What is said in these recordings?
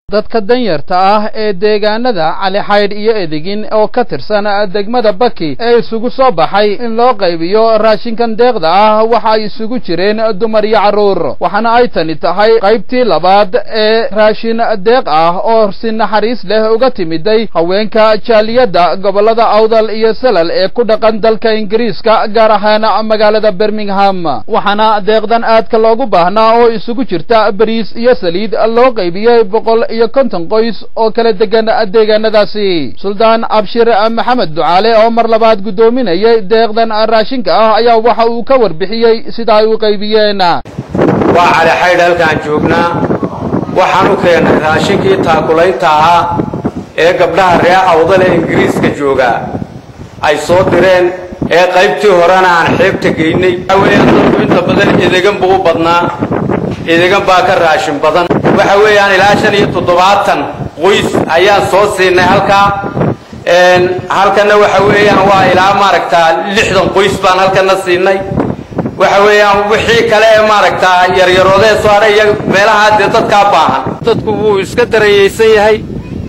dadka danyarta ah ee deegaanada cali xaydh iyo edigin oo ka tirsan degmada baki ee isugu soo baxay in loo qaybiyo raashinkan deeqda ah waxa ay isugu jireen dumar iyo carruur waxaana ay tani tahay qaybtii labaad ee raashin deeq ah oo si naxariis leh uga timiday haweenka jaaliyadda gobollada awdal iyo salal ee ku dhaqan dalka ingiriiska gaar ahaan magaalada birmingham waxaana deeqdan aadka loogu baahnaa oo isugu jirta bariis iyo saliid loo qaybiyey boqol iyo konton qoys oo kala degan deegaanadaasi suldaan abshir maxamed ducaale oo mar labaad guddoominayay deeqdan raashinka ah ayaa waxa uu ka warbixiyey sida ay u qaybiyeen waa cali xaydh halkaan joognaa waxaan u keennay raashinkii taakulaynta ahaa ee gabdhaha ree awdal ee ingiriiska joogaa ay soo direen ee qaybtii horena aan xeebta geynay waxa weeyaan dadku inta badan edegan buu u badnaa edegan baa ka raashin badan waxa weeyaan ilaa shan iyo toddobaatan qoys ayaan soo siinay halkaa halkana waxa weeyaan waa ilaa maaragtaa lixdan qoys baan halkana siinay waxa weeyaan wixii kale ee maaragtaa yaryaroodee soo hadhay iyo meelahaa dee dadkaa baahan dadku wuu iska darayaysan yahay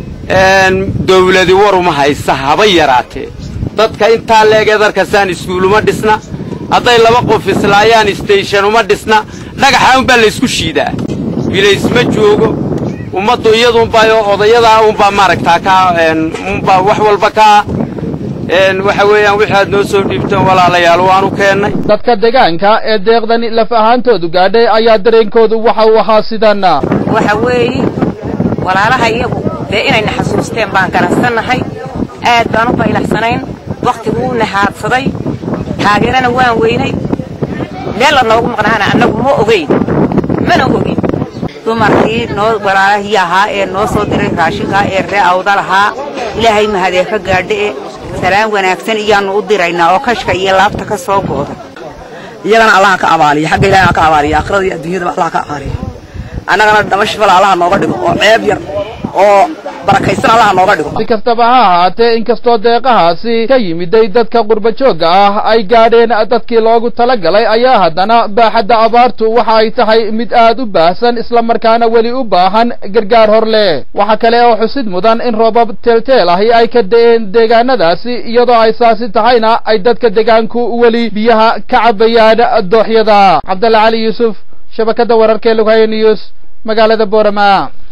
dawladi war uma haysa haba yaraatee dadka intaa leegee darkasaan iskuuluma dhisna hadday laba qof islaayaan station uma dhisna dhagaxa unbaa laysku shiidaa bilays ma joogo ummaddu iyaduunbaa odayadaa unbaa maaragtaa kaa unbaa wax walba kaa waxa weeyaan wixii aad noo soo dhiibteen walaalayaal waanu keennay dadka deegaanka ee deeqdani laf ahaantoodu gaadhay ayaa dareenkoodu waxa uu ahaa sidan waxa weeye walaalaha iyagu dee inayna xasuusteen baan garansannahay aad baan u baylaxsanayn wakhtiguu nahaadsaday taageerana waan weynay meel la noogu maqnaana annagu ma ogayn mana ogin dumarkii noo walaalahii ahaa ee noo soo diray raashinkaa ee ree awdal ahaa ilaahay mahadee ka gaadhae salaan wanaagsan iyaannu u diraynaa oo kashka iyo laabta ka soo gooda iyagana allaha ka abaaliya xagga ilahay ka abaaliya aakhirada iyo adduunyadaba allaha ka abaaliya annagana dhamashifala allaha nooga dhigo oo ceeb yar oo barakaysan allaha nooga dhigo si kastaba ha ahaatee inkastoo deeqahaasi ka yimiday dadka qurba joogga ah ay gaadheen dadkii loogu tala galay ayaa haddana baaxadda abaartu waxa ay tahay mid aad u baahsan islamarkaana weli u baahan gargaar hor leh waxa kale oo xusid mudan in roobab teelteel ahi ay ka da'een deegaanadaasi iyadoo ay saasi tahayna ay dadka deegaanku weli biyaha ka cabayaan dooxyada cabdalla cali yuusuf shabakadda wararka ee lughaye news magaalada boorama